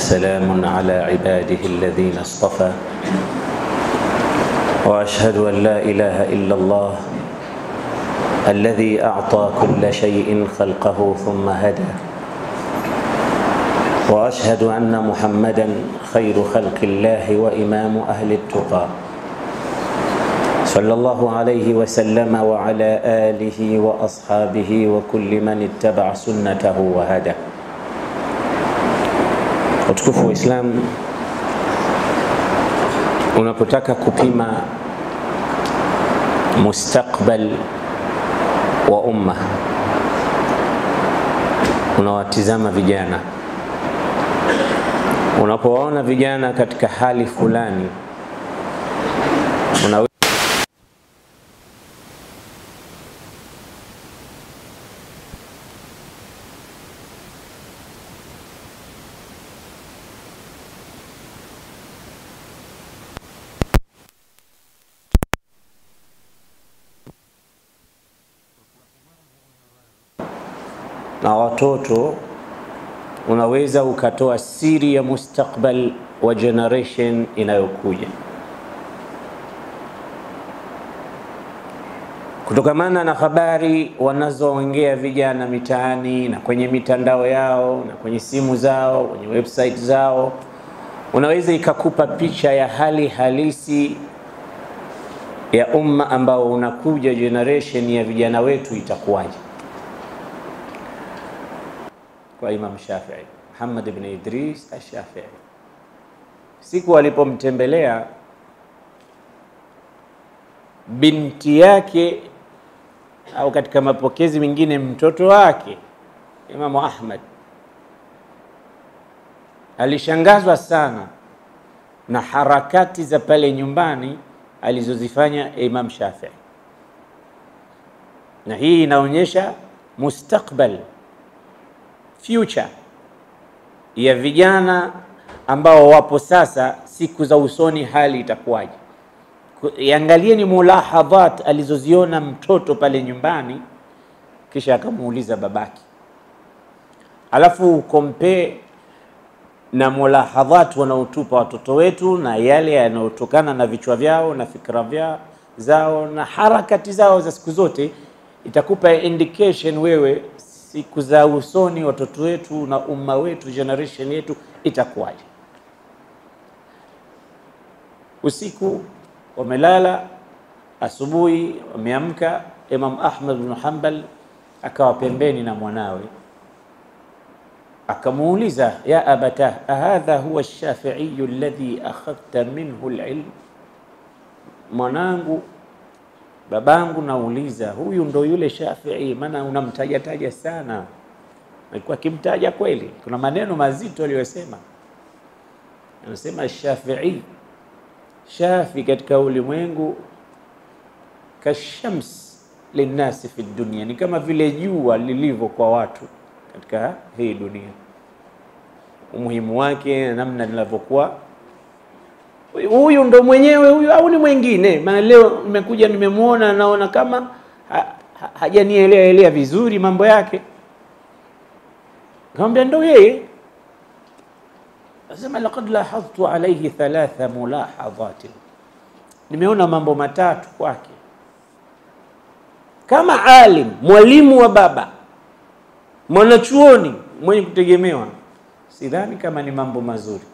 وسلام على عباده الذين اصطفى واشهد ان لا اله الا الله الذي اعطى كل شيء خلقه ثم هدى واشهد ان محمدا خير خلق الله وامام اهل التقى صلى الله عليه وسلم وعلى اله واصحابه وكل من اتبع سنته وهدى utukufu wa Islam, unapotaka kupima mustakbal wa umma, unawatizama vijana. Unapowaona vijana katika hali fulani, una na watoto unaweza ukatoa siri ya mustakbal wa generation inayokuja kutokamana na habari wanazoongea vijana mitaani na kwenye mitandao yao na kwenye simu zao, kwenye website zao, unaweza ikakupa picha ya hali halisi ya umma ambao unakuja, generation ya vijana wetu itakuwaje? kwa Imam Shafii, Muhammad ibn Idris Ash-Shafii. Siku alipomtembelea binti yake au katika mapokezi mengine mtoto wake Imamu Ahmad, alishangazwa sana na harakati za pale nyumbani alizozifanya Imam Shafii, na hii inaonyesha mustakbal future ya vijana ambao wapo sasa, siku za usoni hali itakuwaje? Iangalieni mulahadhat alizoziona mtoto pale nyumbani, kisha akamuuliza babake, alafu ukompee na mulahadhat wanaotupa watoto wetu na yale yanayotokana na vichwa vyao na fikra vyao zao na harakati zao za siku zote, itakupa indication wewe siku za usoni watoto wetu na umma wetu generation yetu itakuwaje? Usiku wamelala, asubuhi wameamka. Imam Ahmad bin Hanbal akawa pembeni na mwanawe, akamuuliza ya abata ahadha huwa ash-Shafi'i alladhi akhadhta minhu al-ilm, mwanangu babangu, nauliza huyu ndo yule Shafii? Maana unamtaja taja sana. Alikuwa akimtaja kweli, kuna maneno mazito aliyosema. Anasema Shafii, Shafi katika ulimwengu kashams linnasi fi dunia, ni kama vile jua lilivyo kwa watu katika hii dunia, umuhimu wake na namna linavyokuwa huyu ndo mwenyewe huyu au ni mwingine? Maana leo nimekuja nimemwona, naona kama ha, ha, hajanielea elea vizuri mambo yake. Nikamwambia ndo yeye. Nasema laqad lahadhtu alayhi thalatha mulahadhat, nimeona mambo matatu kwake kama alim, mwalimu wa baba, mwanachuoni mwenye kutegemewa, sidhani kama ni mambo mazuri.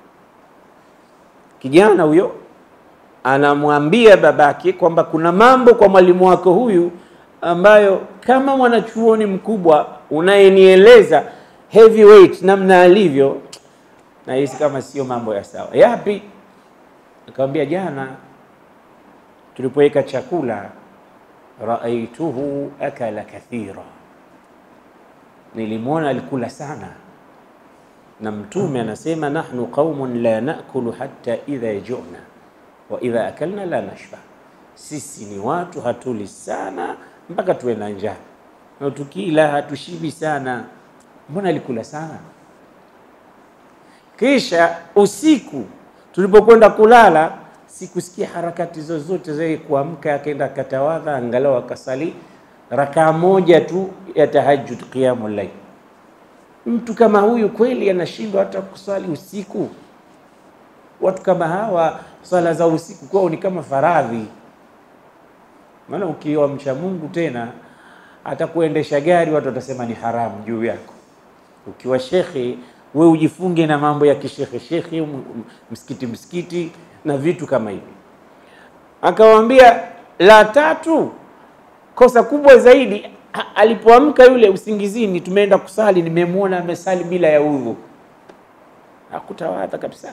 Kijana huyo anamwambia babake kwamba kuna mambo kwa mwalimu wako huyu ambayo kama mwanachuoni mkubwa unayenieleza heavyweight namna alivyo, nahisi kama sio mambo ya sawa. Yapi? Akamwambia, jana tulipoweka chakula, raaituhu akala kathira, nilimwona alikula sana na Mtume anasema nahnu qaumun la nakulu hatta idha juna wa idha akalna la nashba, sisi ni watu hatuli sana mpaka tuwe na njaa, na tukila hatushibi sana. Mbona alikula sana? Kisha usiku tulipokwenda kulala, sikusikia harakati zozote za kuamka, akaenda akatawadha, angalau akasali rakaa moja tu ya tahajjud, qiyamul layl mtu kama huyu kweli anashindwa hata kuswali usiku? Watu kama hawa swala za usiku kwao ni kama faradhi. Maana ukiwa mcha Mungu tena hata kuendesha gari watu watasema ni haramu juu yako. Ukiwa shekhe, we ujifunge na mambo ya kishekhe shekhe, m- m- msikiti msikiti na vitu kama hivi. Akawaambia la tatu, kosa kubwa zaidi, a- alipoamka yule usingizini, tumeenda kusali, nimemwona amesali bila ya udhu, hakutawadha kabisa,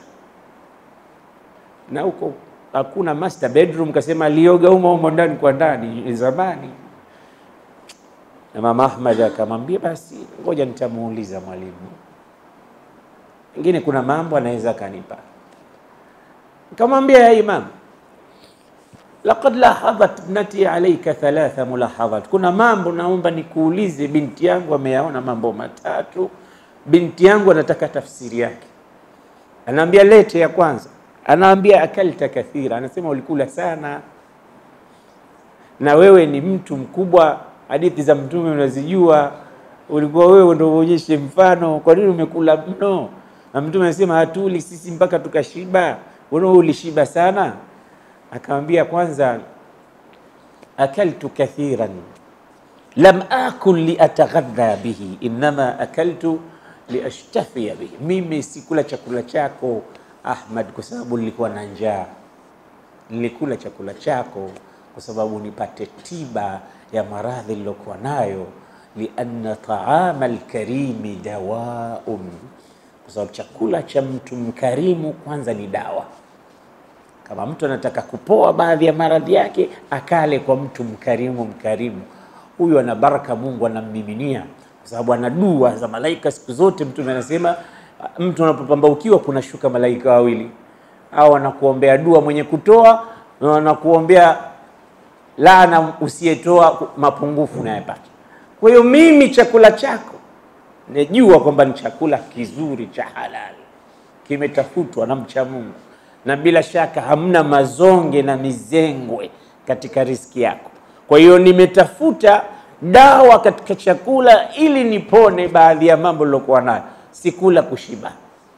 na huko hakuna master bedroom, kasema alioga humo humo ndani kwa ndani zamani. Na mama Ahmad akamwambia basi, ngoja nitamuuliza mwalimu, pengine kuna mambo anaweza akanipa. Nikamwambia ya imam, laqad lahadhat ibnati alayka thalatha mulahadhat, kuna mambo naomba nikuulize. Binti yangu ameyaona mambo matatu, binti yangu anataka tafsiri yake. Anaambia lete ya kwanza, anaambia akalta kathira, anasema ulikula sana na wewe ni mtu mkubwa, hadithi za Mtume unazijua, ulikuwa wewe ndo uonyeshe mfano. Kwa nini umekula mno? Na Mtume anasema hatuli sisi mpaka tukashiba, wewe ulishiba sana. Akamwambia kwanza, akaltu kathiran lam akul liataghadha bihi innama akaltu liashtafia bihi, mimi sikula chakula chako Ahmad kwa sababu nilikuwa na njaa nilikula chakula chako kwa sababu nipate tiba ya maradhi nilokuwa nayo, lianna taama alkarimi dawaun, kwa sababu chakula cha mtu mkarimu kwanza ni dawa. Kama mtu anataka kupoa baadhi ya maradhi yake, akale kwa mtu mkarimu. Mkarimu huyu ana baraka, Mungu anammiminia, kwa sababu ana dua za malaika siku zote. Mtume anasema mtu anapopambaukiwa kuna shuka malaika wawili au anakuombea dua mwenye kutoa na anakuombea laana usiyetoa mapungufu unayepata. Kwa hiyo mimi chakula chako najua kwamba ni chakula kizuri cha halali, kimetafutwa na mcha Mungu, na bila shaka hamna mazonge na mizengwe katika riski yako. Kwa hiyo nimetafuta dawa katika chakula ili nipone baadhi ya mambo nilokuwa nayo, sikula kushiba.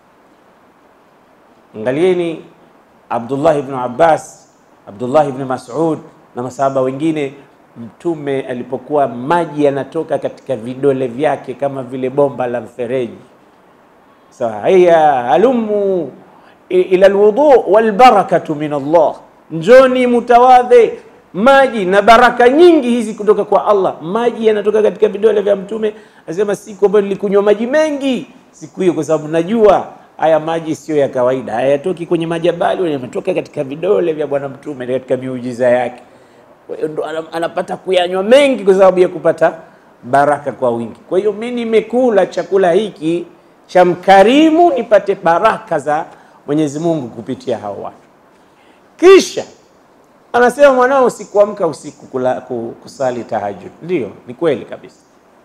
Angalieni Abdullah ibn Abbas, Abdullah ibn Mas'ud na masahaba wengine, Mtume alipokuwa maji yanatoka katika vidole vyake kama vile bomba la mfereji. Sawa, haya halumu ila alwudu walbarakatu min Allah, njoni mutawadhe maji na baraka nyingi hizi kutoka kwa Allah. Maji yanatoka katika vidole vya Mtume, anasema siku ambayo nilikunywa maji mengi siku hiyo, kwa sababu najua haya maji sio ya kawaida, hayatoki kwenye majabali, yanatoka katika vidole vya Bwana Mtume katika miujiza yake. Kwa hiyo ndo anapata kuyanywa mengi kwa sababu ya kupata baraka kwa wingi. Kwa hiyo mimi nimekula chakula hiki cha mkarimu nipate baraka za Mwenyezi Mungu kupitia hao watu. Kisha anasema mwanao, sikuamka usiku kula, kusali tahajjud. Ndiyo, ni kweli kabisa,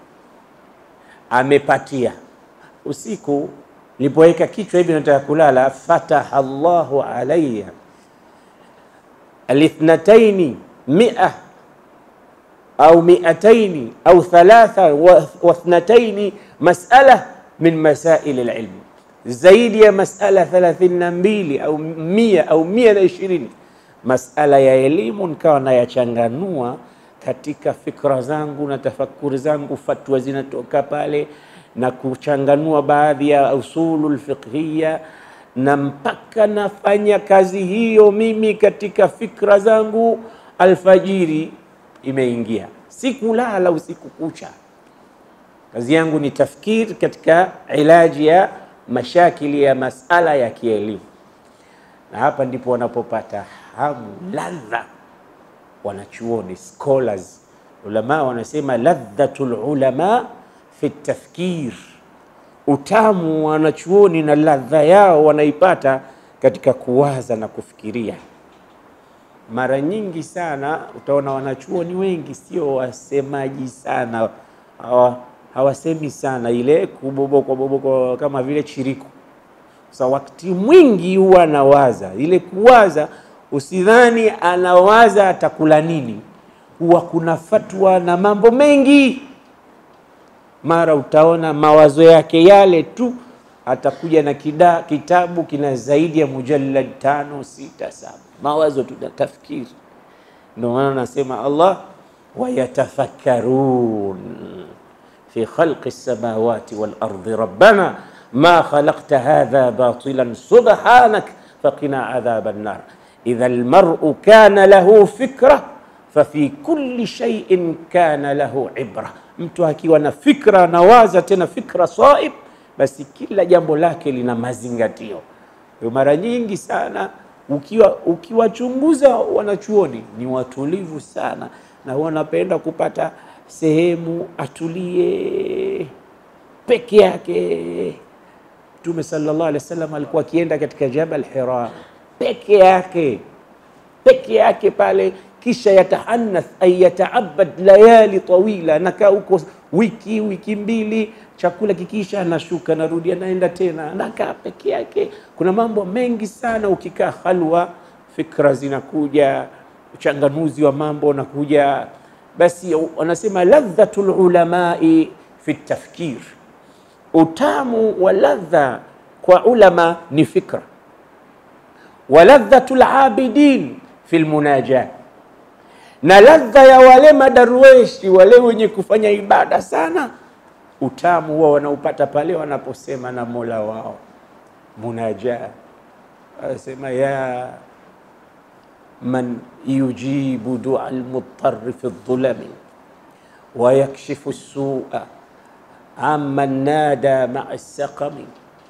amepatia usiku nilipoweka kichwa hivi nataka kulala, fataha Allahu alayya alithnataini mia au miataini au thalatha wa thnataini masala min masail alilm, zaidi ya masala 32 au mia au mia na ishirini masala ya elimu, nikawa nayachanganua katika fikra zangu na tafakuri zangu, fatwa zinatoka pale na kuchanganua baadhi ya usulul fiqhiya, na mpaka nafanya kazi hiyo mimi katika fikra zangu, alfajiri imeingia, sikulala usiku kucha. Kazi yangu ni tafkiri katika ilaji ya mashakili ya masala ya kielimu, na hapa ndipo wanapopata hamu, ladha wanachuoni, scholars, ulama wanasema ladhatul ulama fi tafkir, utamu wanachuoni na ladha yao wanaipata katika kuwaza na kufikiria. Mara nyingi sana utaona wanachuoni wengi sio wasemaji sana, hawa hawasemi sana ile kubobokwa bobokwa kama vile chiriku. Sasa wakati mwingi huwa anawaza ile kuwaza, usidhani anawaza atakula nini, huwa kuna fatwa na mambo mengi mara utaona mawazo yake yale tu, atakuja na kida, kitabu kina zaidi ya mujallad tano, sita, saba, mawazo tu na tafkiri. Ndio maana nasema Allah wayatafakkarun fi khalqi samawati wal ardi rabbana ma khalaqta hadha batilan subhanak faqina adhaban nar idha almar'u kana lahu fikra fafi kulli shay'in kana lahu ibra, mtu akiwa na fikra anawaza tena fikra saib, basi kila jambo lake lina mazingatio. Mara nyingi sana ukiwa ukiwachunguza wanachuoni ni watulivu sana, na wanapenda kupata sehemu atulie peke yake. Mtume sallallahu alaihi wasallam alikuwa akienda katika Jabal Hira peke yake peke yake pale, kisha yatahanath ay yataabad layali tawila, nakaa huko wiki wiki mbili, chakula kikisha, anashuka anarudi, anaenda tena, anakaa peke yake. Kuna mambo mengi sana, ukikaa halwa, fikra zinakuja, uchanganuzi wa mambo unakuja. Basi wanasema ladhatul ulamai fi tafkir, utamu wa ladha kwa ulama ni fikra wa ladhatu labidin fi lmunajat, na ladha ya wale madarweshi wale wenye kufanya ibada sana, utamu huwa wanaupata pale wanaposema na mola wao munaja, anasema ya man yujibu dua lmudtari fi ldhulami wa yakshifu sua amman nada maa saqami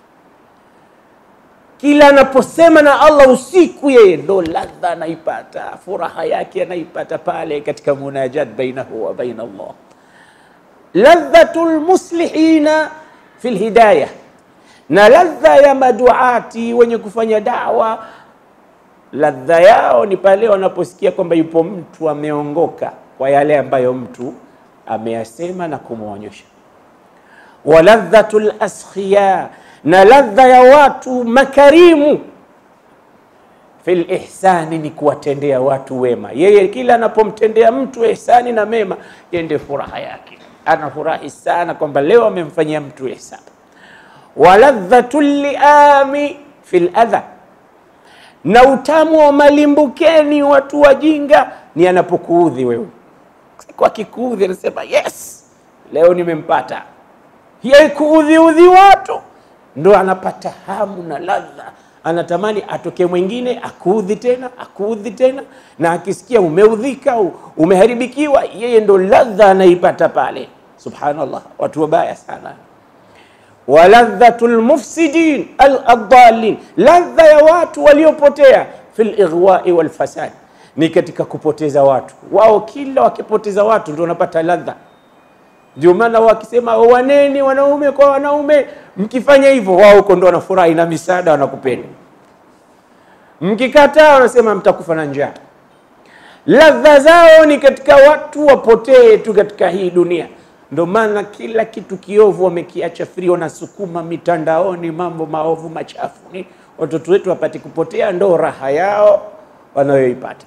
kila anaposema na Allah usiku, yeye ndo ladha anaipata, furaha yake anaipata pale katika munajat bainahu wa baina Allah. Ladhatu lmuslihina fi lhidaya, na ladha ya maduati wenye kufanya dawa, ladha yao ni pale wanaposikia kwamba yupo mtu ameongoka kwa yale ambayo mtu ameyasema na kumwonyesha. Wa ladhatu laskhiya na ladha ya watu makarimu fil ihsani, ni kuwatendea watu wema. Yeye kila anapomtendea mtu ihsani na mema, yeye ndio furaha yake, anafurahi sana kwamba leo amemfanyia mtu ihsani. Wa ladhatu liami fil adha, na utamu wa malimbukeni watu wajinga ni anapokuudhi wewe. Kwa kikuudhi anasema yes, leo nimempata. Yeye kuudhiudhi watu ndo anapata hamu na ladha, anatamani atoke mwingine akuudhi tena akuudhi tena, na akisikia umeudhika umeharibikiwa, yeye ndo ladha anaipata pale. Subhanallah, watu wabaya sana. Wa ladhatu lmufsidin aladalin, ladha ya watu waliopotea fi lighwai walfasad, ni katika kupoteza watu wao. Kila wakipoteza watu ndo wanapata ladha ndio maana wakisema waneni wanaume kwa wanaume, mkifanya hivyo wao huko ndo wanafurahi na misaada wanakupenda. Mkikataa wanasema mtakufa na njaa. Ladha zao ni katika watu wapotee tu katika hii dunia. Ndio maana kila kitu kiovu wamekiacha free, wanasukuma mitandaoni mambo maovu machafu, ni watoto wetu wapate kupotea, ndo raha yao wanayoipata.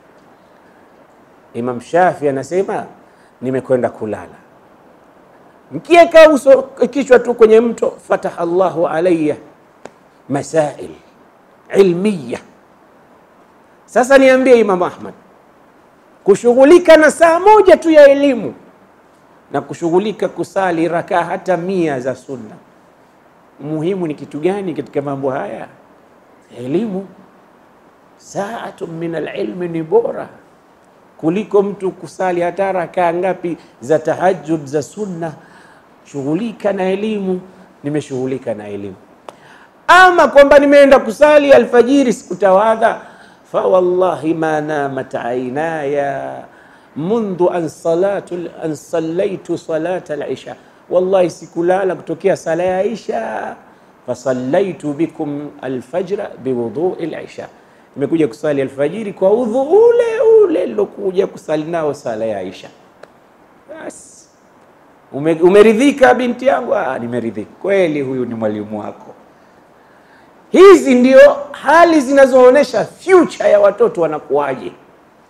Imam Shafi anasema nimekwenda kulala mkieka uso kichwa tu kwenye mto, fataha Allahu alayya masail ilmiya. Sasa niambie Imam Ahmad, kushughulika na saa moja tu ya elimu na kushughulika kusali rakaa hata mia za sunna, muhimu ni kitu gani katika mambo haya? Elimu. Saatu min alilmi ni bora kuliko mtu kusali hata rakaa ngapi za tahajjud za sunna. Shughulika na elimu. Nimeshughulika na elimu, ama kwamba nimeenda kusali alfajiri sikutawadha, fa wallahi ma namat ainaya mundhu an salatu an sallaitu salata alisha, wallahi sikulala kutokea sala ya isha. Fasallaitu bikum alfajra biwudhui lisha, nimekuja kusali alfajiri kwa udhu ule ule lilokuja kusali nao sala ya isha. Basi ume, umeridhika binti yangu? Ah, nimeridhika kweli, huyu ni mwalimu wako. Hizi ndio hali zinazoonyesha future ya watoto wanakuwaje.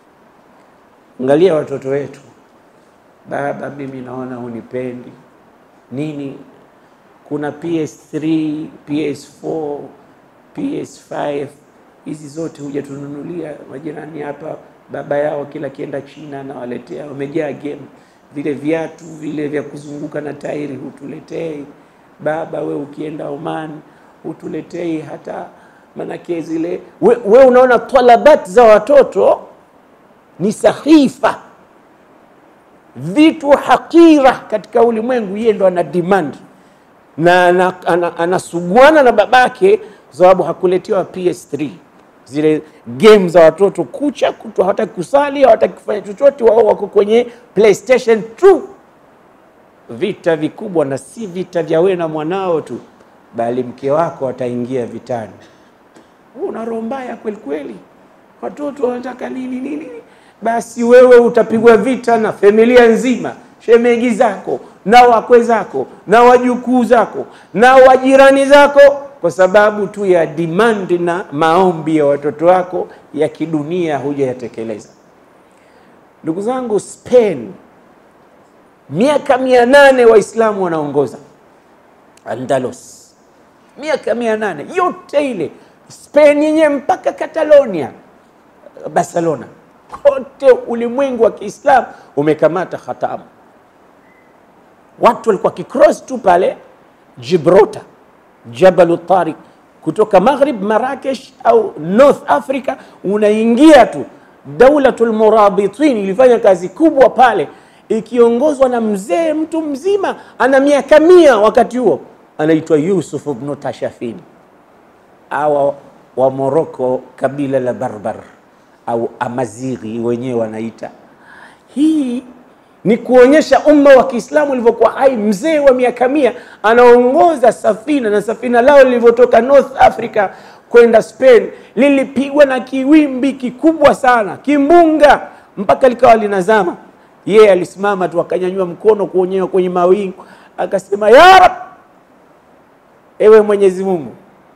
Angalia watoto wetu, baba, mimi naona hunipendi, nini. Kuna PS3, PS4, PS5, hizi zote huja tununulia majirani hapa, baba yao kila kienda China anawaletea, wamejaa game. Vile viatu vile vya kuzunguka na tairi hutuletei baba, we ukienda Oman hutuletei hata manake zile we, we unaona talabat za watoto ni sahifa vitu hakira katika ulimwengu, yeye ndo ana demand na anasuguana ana, ana na babake kwa sababu hakuletewa PS3 zile game za watoto kucha kutwa, hawataki kusali, hawataki kufanya chochote, wao wako kwenye PlayStation 2. Vita vikubwa, na si vita vya wewe na mwanao tu, bali mke wako ataingia vitani. Una roho mbaya kweli kweli, watoto wanataka nini nini, basi wewe utapigwa vita na familia nzima, shemegi zako na wakwe zako na wajukuu zako na wajirani zako kwa sababu tu ya demand na maombi ya watoto wako ya kidunia hujayatekeleza. Ndugu zangu, Spain miaka mia nane Waislamu wanaongoza Andalus, miaka mia nane yote ile Spain yenyewe mpaka Catalonia, Barcelona, kote ulimwengu wa Kiislamu umekamata hatamu. Watu walikuwa kicross tu pale Gibraltar Jabalu Tariq kutoka Maghrib Marrakesh au North Africa, unaingia tu. Daulatul Murabitin ilifanya kazi kubwa pale, ikiongozwa na mzee, mtu mzima, ana miaka mia wakati huo, anaitwa Yusuf ibn Tashafin, awa wa Morocco, kabila la Barbar au Amazighi wenyewe wanaita. Hii ni kuonyesha umma wa Kiislamu ulivyokuwa hai. Mzee wa miaka mia anaongoza safina, na safina lao lilivyotoka North Africa kwenda Spain lilipigwa na kiwimbi kikubwa sana, kimbunga, mpaka likawa linazama. Yeye alisimama tu akanyanyua mkono kuonyewa kwenye mawingu akasema, ya Rab, ewe Mwenyezi Mungu,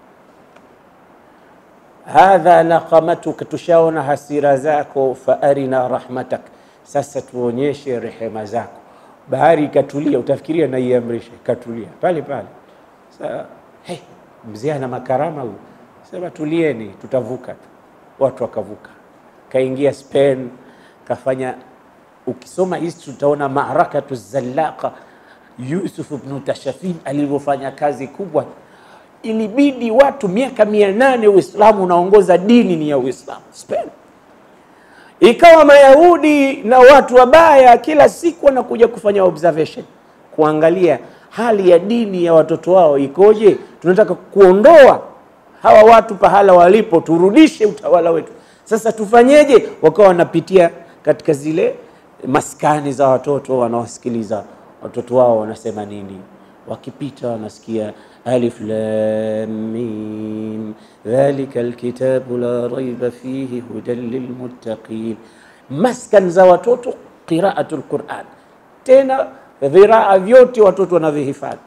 hadha naqamatuka, tushaona hasira zako, fa arina rahmatak sasa tuonyeshe rehema zako. Bahari ikatulia, utafikiria naiamrisha, ikatulia pale pale. Sasa hey, mzee ana makarama huyu, sema tulieni, tutavuka tu. Watu wakavuka, kaingia Spain, kafanya. Ukisoma history utaona maarakatu Zallaqa, Yusuf ibn Tashafin alivyofanya kazi kubwa. Ilibidi watu miaka mia nane Uislamu unaongoza dini ni ya Uislamu Spain ikawa Mayahudi na watu wabaya kila siku wanakuja kufanya observation, kuangalia hali ya dini ya watoto wao ikoje. Tunataka kuondoa hawa watu pahala walipo, turudishe utawala wetu. Sasa tufanyeje? Wakawa wanapitia katika zile maskani za watoto, wanawasikiliza watoto wao wanasema nini. Wakipita wanasikia alif lam mim dhalika alkitabu la raiba fihi hudan lilmuttaqin. Maskan za watoto qiraatul Quran, tena viraa vyote watoto wanavihifadhi.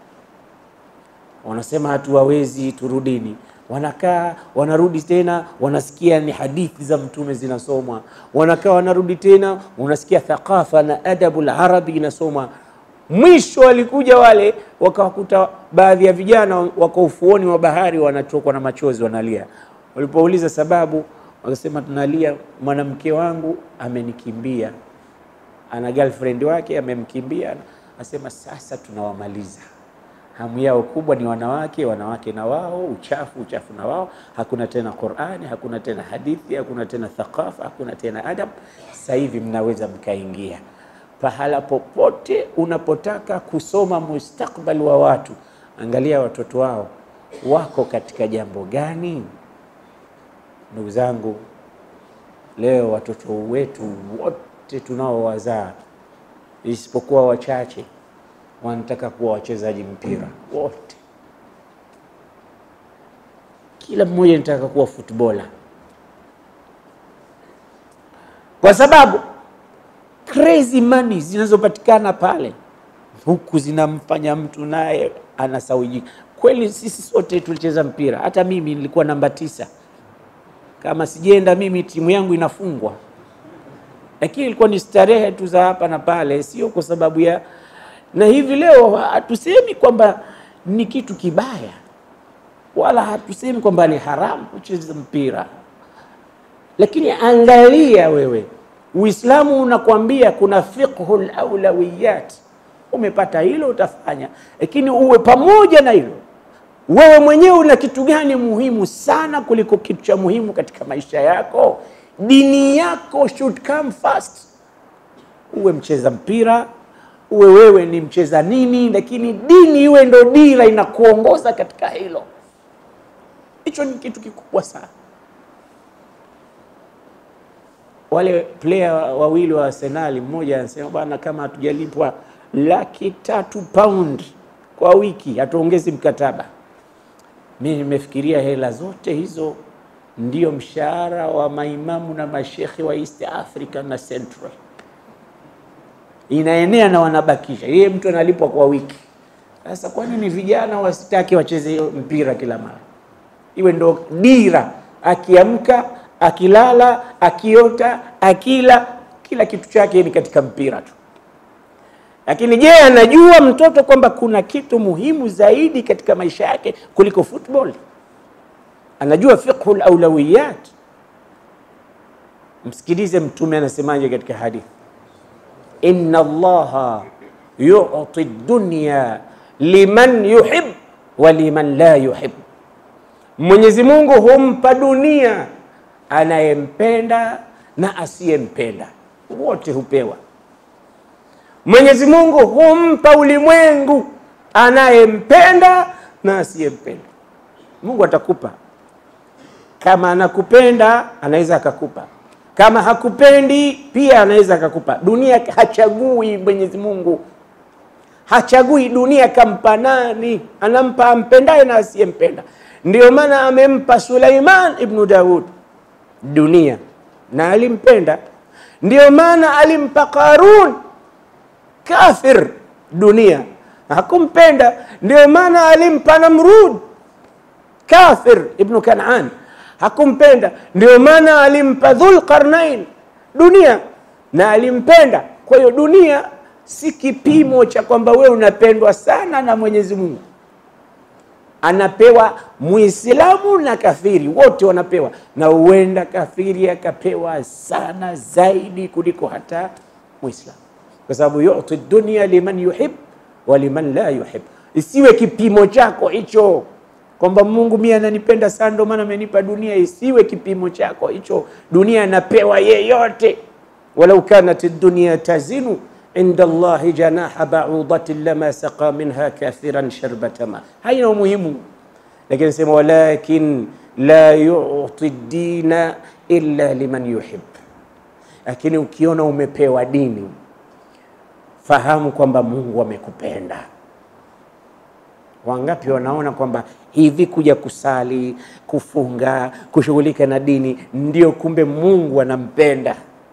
Wanasema hatuwawezi, turudini. Wanakaa wanarudi tena, wanasikia ni hadithi za Mtume zinasomwa. Wanakaa wanarudi tena, unasikia thaqafa na adabu larabi inasomwa. Mwisho walikuja wale wakawakuta baadhi ya vijana wako ufuoni wa bahari wanatokwa na machozi wanalia. Walipouliza sababu, wakasema tunalia, mwanamke wangu amenikimbia, ana girlfriend wake amemkimbia. Asema sasa tunawamaliza. Hamu yao kubwa ni wanawake, wanawake na wao, uchafu, uchafu na wao. Hakuna tena Qur'ani, hakuna tena hadithi, hakuna tena thaqafa, hakuna tena adab. Sasa hivi mnaweza mkaingia pahala popote unapotaka kusoma mustakbal wa watu, angalia watoto wao wako katika jambo gani. Ndugu zangu, leo watoto wetu wote tunaowazaa, isipokuwa wachache, wanataka kuwa wachezaji mpira. Wote, kila mmoja anataka kuwa futbola, kwa sababu crazy money zinazopatikana pale huku zinamfanya mtu naye anasawijika. Kweli sisi sote tulicheza mpira, hata mimi nilikuwa namba tisa. Kama sijaenda mimi timu yangu inafungwa, lakini ilikuwa ni starehe tu za hapa na pale, sio kwa sababu ya na hivi leo hatusemi kwamba ni kitu kibaya, wala hatusemi kwamba ni haramu kucheza mpira, lakini angalia wewe, Uislamu unakwambia kuna fiqhul aulawiyat. Umepata hilo utafanya, lakini uwe pamoja na hilo wewe mwenyewe una kitu gani muhimu sana kuliko kitu cha muhimu katika maisha yako? Dini yako should come first. Uwe mcheza mpira, uwe wewe ni mcheza nini, lakini dini iwe ndo dira inakuongoza katika hilo. Hicho ni kitu kikubwa sana. Wale player wawili wa Arsenal, mmoja anasema bwana, kama hatujalipwa laki tatu pound kwa wiki hatuongezi mkataba. Mi nimefikiria hela zote hizo ndio mshahara wa maimamu na mashekhe wa East Africa na Central, inaenea na wanabakisha. Yeye mtu analipwa kwa wiki. Sasa kwa nini vijana wasitaki wacheze mpira kila mara, iwe ndo dira? Akiamka, akilala, akiota, akila, kila kitu chake ni katika mpira tu. Lakini je, anajua mtoto kwamba kuna kitu muhimu zaidi katika maisha yake kuliko football? Anajua fiqhul aulawiyat? Msikilize Mtume anasemaje katika hadithi, inna Allaha yu'ti dunya liman yuhib wa liman la yuhib, Mwenyezi Mungu humpa dunia anayempenda na asiyempenda, wote hupewa Mwenyezi Mungu humpa ulimwengu anayempenda na asiyempenda. Mungu atakupa kama anakupenda, anaweza akakupa kama hakupendi, pia anaweza akakupa. Dunia hachagui, Mwenyezi Mungu hachagui. Dunia kampa nani? Anampa ampendaye na asiyempenda. Ndio maana amempa Sulaiman ibnu Daud dunia na alimpenda. Ndio maana alimpa Qarun kafir dunia hakumpenda. Ndio maana alimpa Namrud kafir ibnu Kanaan hakumpenda. Ndio maana alimpa Dhulqarnain dunia na alimpenda. Kwa hiyo dunia si kipimo cha kwamba wewe unapendwa sana na Mwenyezi Mungu. Anapewa Muislamu na kafiri, wote wanapewa, na huenda kafiri akapewa sana zaidi kuliko hata Muislamu kwa sababu yuti dunia liman yuhib wa liman la yuhib. Isiwe kipimo chako hicho kwamba Mungu mimi ananipenda sana ndio maana amenipa dunia. Isiwe kipimo chako hicho. Dunia anapewa yeyote, walau kanat dunya tazinu inda Allahi janaha ba'udatin lama saqa minha kathiran sharbata ma, haina umuhimu. Lakini sema walakin la yuti dina illa liman yuhib. Lakini ukiona umepewa dini fahamu kwamba Mungu amekupenda. Wangapi wanaona kwamba hivi kuja kusali, kufunga, kushughulika na dini ndio kumbe Mungu anampenda?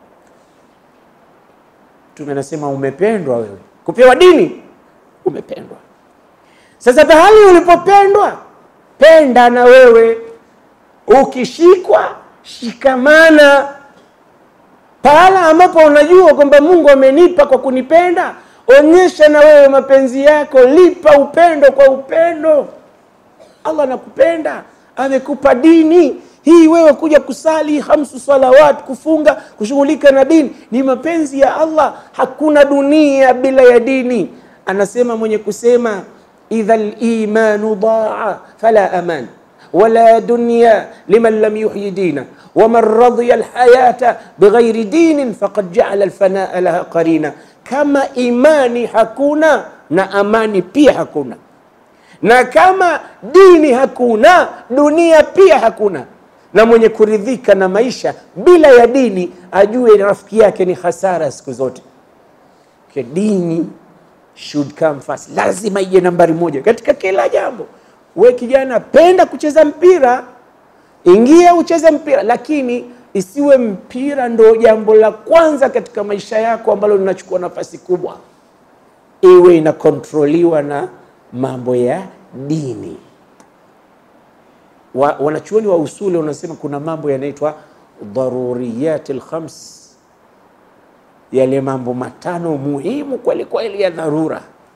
Mtume anasema umependwa wewe, kupewa dini umependwa. Sasa pahali ulipopendwa, penda na wewe. Ukishikwa, shikamana pahala ambapo unajua kwamba Mungu amenipa kwa kunipenda, onyesha na wewe mapenzi yako, lipa upendo kwa upendo. Allah anakupenda, amekupa dini hii. Wewe kuja kusali hamsu salawat, kufunga, kushughulika na dini ni mapenzi ya Allah. Hakuna dunia bila ya dini. Anasema mwenye kusema idha limanu daa fala aman wala dunya liman lam yuhyi dina waman radhiya alhayata bighairi dinin faqad jaala alfanaa laha qarina, kama imani hakuna na amani pia hakuna, na kama dini hakuna dunia pia hakuna. Na mwenye kuridhika na maisha bila ya dini ajue rafiki yake ni hasara siku zote. Okay, dini should come first, lazima ije nambari moja katika kila jambo. We kijana, penda kucheza mpira, ingia ucheze mpira, lakini isiwe mpira ndo jambo la kwanza katika maisha yako ambalo linachukua nafasi kubwa. Iwe inakontroliwa na mambo ya dini. Wa, wanachuoni wa usuli wanasema kuna mambo yanaitwa dharuriyat alkhams, yale mambo matano muhimu kweli kweli ya dharura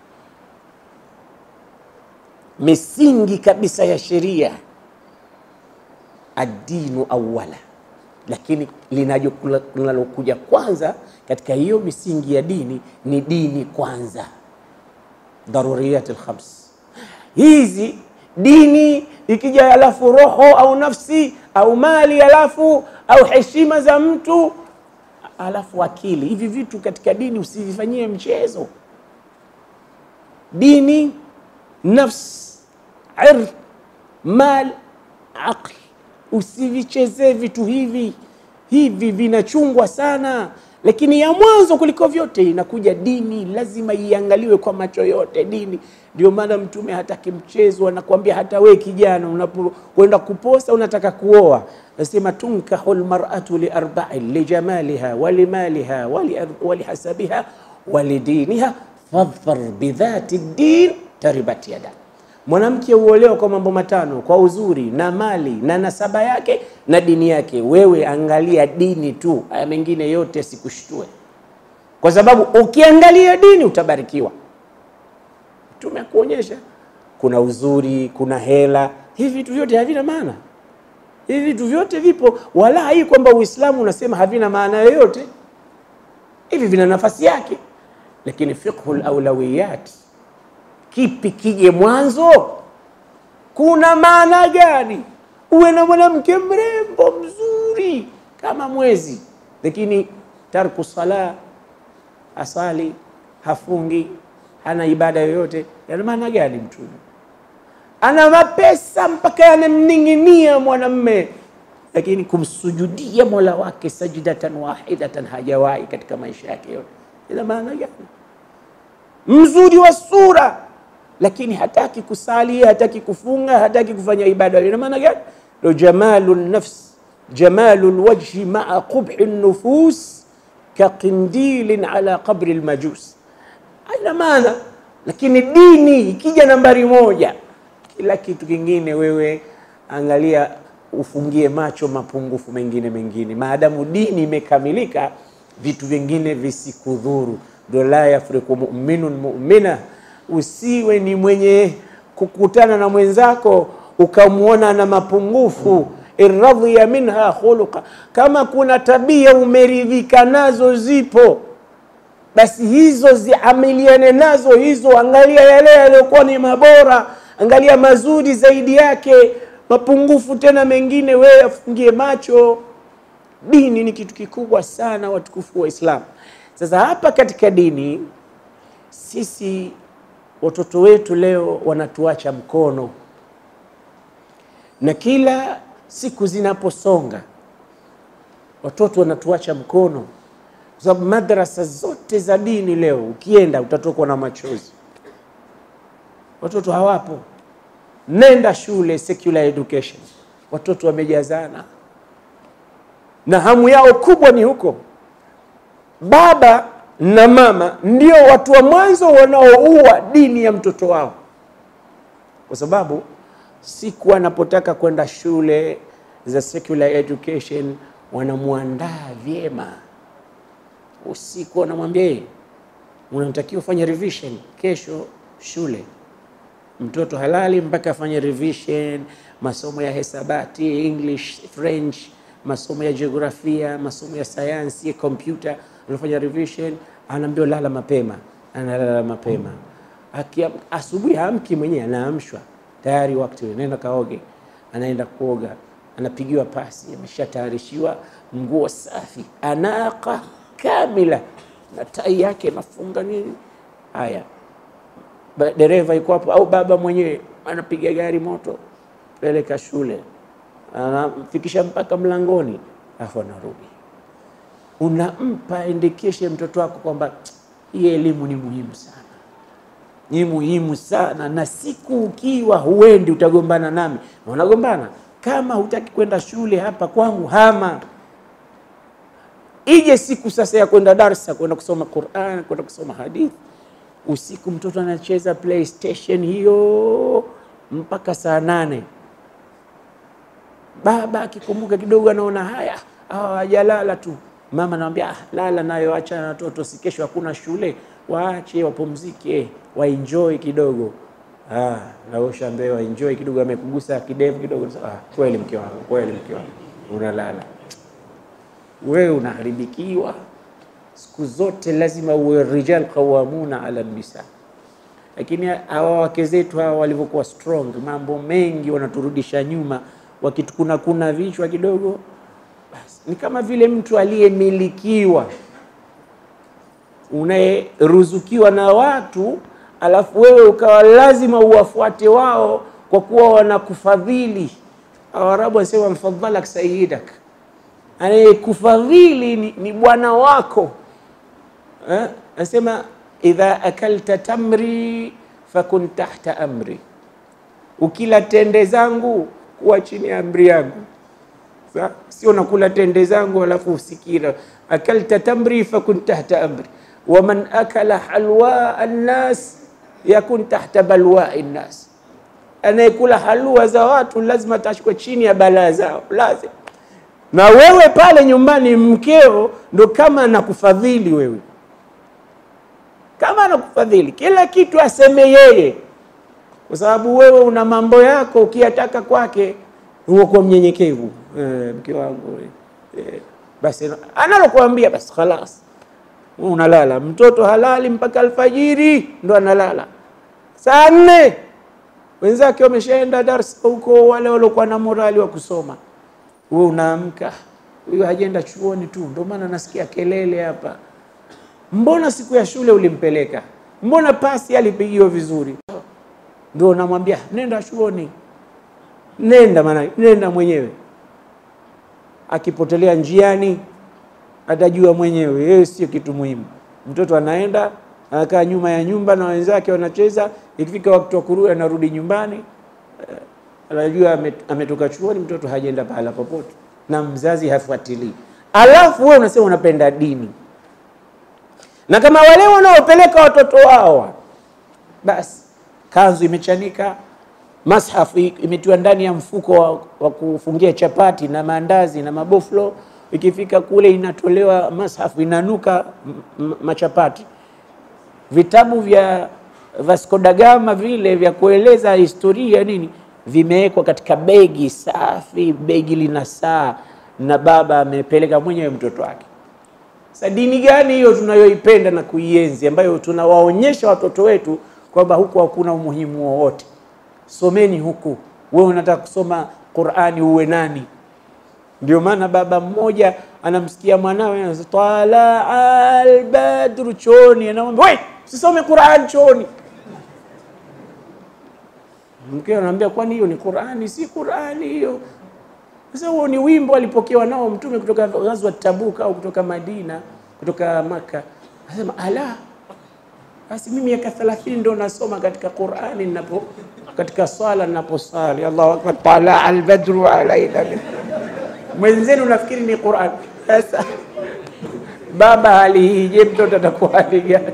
misingi kabisa ya sheria, addinu awala, lakini linajo- linalokuja kwanza katika hiyo misingi ya dini ni dini kwanza, daruriyat alkhams hizi dini ikija, alafu roho au nafsi au mali, alafu au heshima za mtu, alafu akili. Hivi vitu katika dini usivifanyie mchezo. Dini, nafs, ird, mal, aql, usivichezee vitu hivi. Hivi vinachungwa sana, lakini ya mwanzo kuliko vyote inakuja dini, lazima iangaliwe kwa macho yote dini. Ndio maana Mtume hataki mchezo, anakuambia hata we kijana unapokwenda kuposa, unataka kuoa, nasema tunkahu lmaratu liarbain lijamaliha walimaliha walihasabiha walidiniha fadhfar bidhati din taribat yada Mwanamke huolewa kwa mambo matano: kwa uzuri na mali na nasaba yake na dini yake. Wewe angalia dini tu, haya mengine yote sikushtue, kwa sababu ukiangalia dini utabarikiwa. Mtume akuonyesha kuna uzuri, kuna hela, hivi vitu vyote havina maana. Hivi vitu vyote vipo, wala hii kwamba Uislamu unasema havina maana yoyote. Hivi vina nafasi yake, lakini fiqhul awlawiyat Kipi kije mwanzo? Kuna maana gani uwe na mwanamke mrembo mzuri kama mwezi, lakini tarku sala, asali, hafungi, hana ibada yoyote? Yana maana gani? Mtume ana mapesa mpaka yanamning'inia mwanamme, lakini kumsujudia mola wake sajdatan wahidatan hajawahi katika maisha yake yote. Ina maana gani? Mzuri wa sura lakini hataki kusali, hataki kufunga, hataki kufanya ibada. Ina maana gani? Ndo jamalu nafs jamalu lwajhi maa qubhi nufus kaqindilin ala qabri lmajus. Haina maana, lakini dini ikija nambari moja, kila kitu kingine wewe angalia, ufungie macho mapungufu mengine mengine. Maadamu dini imekamilika, vitu vingine visikudhuru. Ndo la yafriku muminun mumina Usiwe ni mwenye kukutana na mwenzako ukamwona na mapungufu. irradhiya minha khuluqa, kama kuna tabia umeridhika nazo zipo, basi hizo ziamiliane nazo hizo. Angalia yale yaliyokuwa ni mabora, angalia mazuri zaidi yake. Mapungufu tena mengine wewe afungie macho. Dini ni kitu kikubwa sana, watukufu wa Islam. Sasa hapa katika dini sisi watoto wetu leo wanatuacha mkono, na kila siku zinaposonga watoto wanatuacha mkono, kwa sababu madrasa zote za dini leo ukienda utatokwa na machozi. Watoto hawapo. Nenda shule secular education, watoto wamejazana na hamu yao kubwa ni huko. Baba na mama ndio watu wa mwanzo wanaoua dini ya mtoto wao, kwa sababu siku anapotaka kwenda shule za secular education wanamwandaa vyema. Usiku wanamwambia yeye, unatakiwa ufanye revision kesho shule. Mtoto halali mpaka afanye revision, masomo ya hesabati, English, French, masomo ya jiografia, masomo ya sayansi, ya kompyuta anafanya revision, anaambiwa lala mapema, analala mapema. Akia asubuhi haamki mwenyewe, anaamshwa tayari, wakati nenda kaoge, anaenda kuoga, anapigiwa pasi, ameshatayarishiwa nguo safi, anaka kamila na tai yake inafunga nini. Haya, dereva yuko hapo au baba mwenyewe anapiga gari moto, peleka shule, anamfikisha mpaka mlangoni, afu anarudi unampa endekeshe mtoto wako kwamba hii elimu ni muhimu sana, ni muhimu sana, na siku ukiwa huendi utagombana nami. Na unagombana kama hutaki kwenda shule hapa kwangu, hama. Ije siku sasa ya kwenda darsa, kwenda kusoma Qur'an, kwenda kusoma hadithi, usiku mtoto anacheza PlayStation hiyo mpaka saa nane. Baba akikumbuka kidogo, anaona haya hawajalala tu Mama anamwambia ah, lala nayo, acha na watoto, si kesho hakuna shule, waache wapumzike, waenjoy kidogo. Ah, na ushaambiwa enjoy kidogo, amekugusa kidevu kidogo. Ah, kweli mke wangu, kweli mke wangu, unalala wewe, unaharibikiwa siku zote. Lazima uwe rijal qawamuna ala nisa. Lakini hawa wake zetu hawa walivyokuwa strong, mambo mengi wanaturudisha nyuma, wakitukuna kuna vichwa kidogo, basi ni kama vile mtu aliyemilikiwa, unayeruzukiwa na watu alafu wewe ukawa lazima uwafuate wao kwa kuwa wanakufadhili. Waarabu wanasema mfadhalak sayyidak, anayekufadhili ni, ni bwana wako eh? Anasema idha akalta tamri fakun tahta amri, ukila tende zangu kuwa chini ya amri yangu. Sa? Sio nakula tende zangu alafu usikira. Akalta tamri fakun tahta amri waman akala halwa annas yakun tahta balwai nnas, anayekula halua za watu lazima atashikwa chini ya balaa zao, lazima. Na wewe pale nyumbani, mkeo ndo kama anakufadhili wewe, kama anakufadhili kila kitu aseme yeye, kwa sababu wewe una mambo yako ukiyataka kwake, huo kwa mnyenyekevu e, mke wangu e, basi analokuambia basi khalas unalala mtoto halali mpaka alfajiri ndo analala. Saa nne wenzake wameshaenda darsa huko, wale waliokuwa na morali wa kusoma, wewe unaamka, huyo hajenda chuoni tu, ndio maana nasikia kelele hapa. Mbona siku ya shule ulimpeleka? Mbona pasi alipigiwa vizuri? Ndio unamwambia nenda chuoni, nenda maana nenda mwenyewe. Akipotelea njiani atajua mwenyewe, yeye sio kitu muhimu. Mtoto anaenda anakaa nyuma ya nyumba na wenzake wanacheza, ikifika wakati wa kurudi anarudi nyumbani, anajua ametoka chuoni, mtoto hajaenda pahala popote na mzazi hafuatilii. Alafu wewe unasema unapenda dini, na kama wale wanaopeleka watoto wao, basi kanzu imechanika, mashafu imetiwa ndani ya mfuko wa, wa kufungia chapati na maandazi na maboflo ikifika kule inatolewa mashafu inanuka machapati. Vitabu vya Vasco da Gama vile vya kueleza historia nini vimewekwa katika begi safi, begi lina saa na baba amepeleka mwenyewe mtoto wake. Sasa dini gani hiyo tunayoipenda na kuienzi, ambayo tunawaonyesha watoto wetu kwamba huku hakuna umuhimu wowote? Someni huku. Wewe unataka kusoma Qur'ani uwe nani? Ndio maana baba mmoja anamsikia mwanawe anasema tala albadru chooni, anamwambia we usisome Qur'an chooni. Mke anamwambia kwani hiyo ni Qur'ani? Si Qur'ani hiyo. Sasa huo ni wimbo alipokewa nao Mtume kutoka ghazwa Tabuk au kutoka Madina, kutoka Maka. Anasema ala, basi mimi miaka 30 ndio nasoma katika Qur'ani ninapo katika swala ninaposali, Allahu akbar, tala albadru alaina mwenzenu nafikiri ni Qur'an. Sasa baba hali hii, je, mtoto atakuwa hali gani?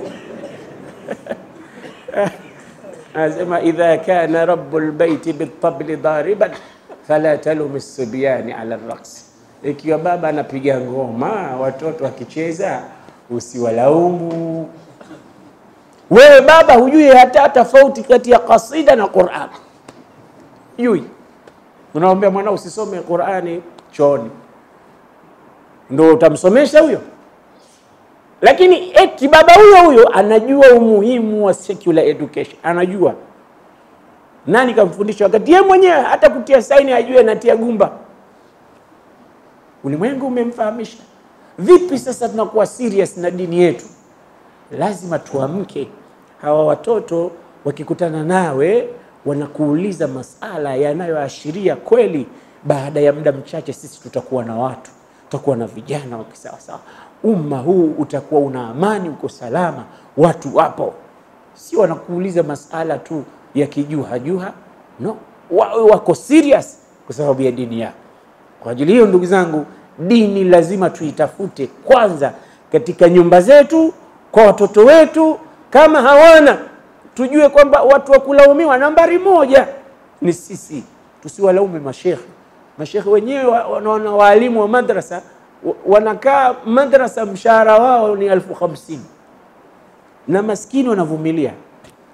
Anasema idha kana rabbul baiti bitabli dariban fala talum sibyani ala raqsi, ikiwa baba anapiga ngoma watoto wakicheza usiwalaumu. Wewe baba hujui hata tofauti kati ya kasida na Qur'an, hujui. Unaambia mwana usisome Qur'ani chooni, ndo utamsomesha huyo? Lakini eti baba huyo huyo anajua umuhimu wa secular education, anajua nani kamfundisha, wakati yeye mwenyewe hata kutia saini ajue anatia gumba. Ulimwengu umemfahamisha. Vipi sasa tunakuwa serious na dini yetu? Lazima tuamke. Hawa watoto wakikutana nawe wanakuuliza masala yanayoashiria kweli, baada ya muda mchache sisi tutakuwa na watu, tutakuwa na vijana wa kisawasawa. Umma huu utakuwa una amani, uko salama, watu wapo, sio wanakuuliza masala tu ya kijuhajuha. No, wawe wako serious kwa sababu ya dini yao. Kwa ajili hiyo, ndugu zangu, dini lazima tuitafute kwanza katika nyumba zetu, kwa watoto wetu. Kama hawana tujue kwamba watu wa kulaumiwa nambari moja ni sisi. Tusiwalaume mashekhe. Mashekhe wenyewe wanaona waalimu wa madrasa wanakaa madrasa, mshahara wao ni elfu hamsini na maskini wanavumilia.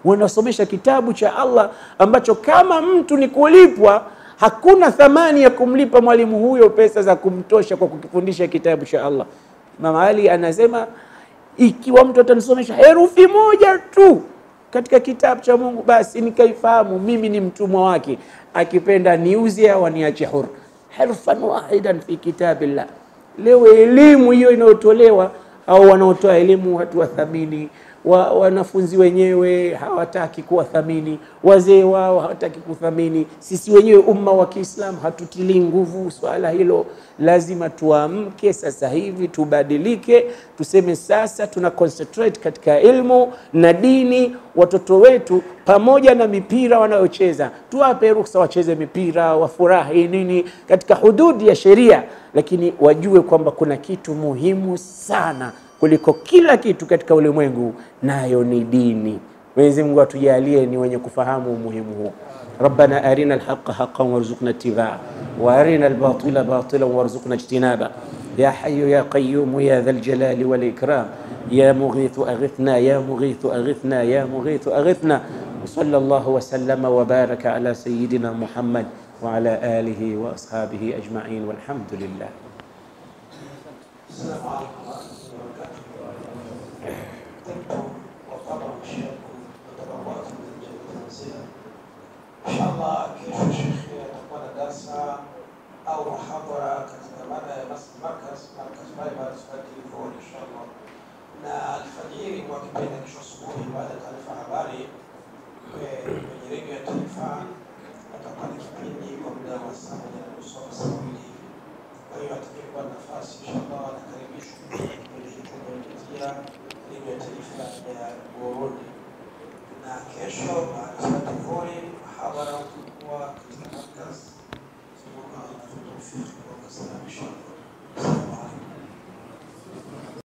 wanasomesha kitabu cha Allah ambacho kama mtu ni kulipwa, hakuna thamani ya kumlipa mwalimu huyo pesa za kumtosha kwa kukifundisha kitabu cha Allah. Imam Ali anasema ikiwa mtu atanisomesha herufi moja tu katika kitabu cha Mungu, basi nikaifahamu mimi ni mtumwa wake, akipenda niuze au aniache huru. Harfan wahidan fi kitabillah. Leo elimu hiyo inayotolewa au wanaotoa elimu hatuwathamini, wa, wanafunzi wenyewe hawataki kuwathamini, wazee wao hawataki kuthamini. Sisi wenyewe umma wa Kiislamu hatutilii nguvu swala hilo. Lazima tuamke sasa hivi, tubadilike, tuseme sasa tuna concentrate katika ilmu na dini. Watoto wetu pamoja na mipira wanayocheza, tuwape ruhusa wacheze mipira, wafurahi nini katika hududi ya sheria, lakini wajue kwamba kuna kitu muhimu sana kuliko kila kitu katika ulimwengu, nayo ni dini. Mwenyezi Mungu atujalie ni wenye kufahamu umuhimu huu. Rabbana arina alhaqa haqqan warzuqna ittibaa wa arina albatila batilan warzuqna ijtinaba ya hayyu ya qayyum ya dhal jalali wal ikram ya mughithu aghithna ya mughithu aghithna ya mughithu aghithna وصلى الله وسلم وبارك على سيدنا محمد وعلى آله وأصحابه أجمعين والحمد لله السلام عليكم ورحمة الله وبركاته. طبتم وطبع مشاكل وتبوأتم من الجنة منزلا. إن شاء الله kesho shekhe atakuwa na darsa au muhadhara katika mada ya mas- markaz markaz Bible Study Telefoni inshallah, na alfajiri kwa kipindi kesho asubuhi baada ya taarifa habari eh, kwenye redio ya taifa atakuwa ni kipindi kwa muda wa saa moja na nusu au saa mbili hivi. Kwa hiyo atakayekuwa na nafasi inshallah anakaribishwa kwenye kipindi hicho kupitia redio ya taifa ya Burundi. Na kesho baada ya Salatul Dhuhuri muhadhara utakuwa katika markaz Fiqh wa Kasra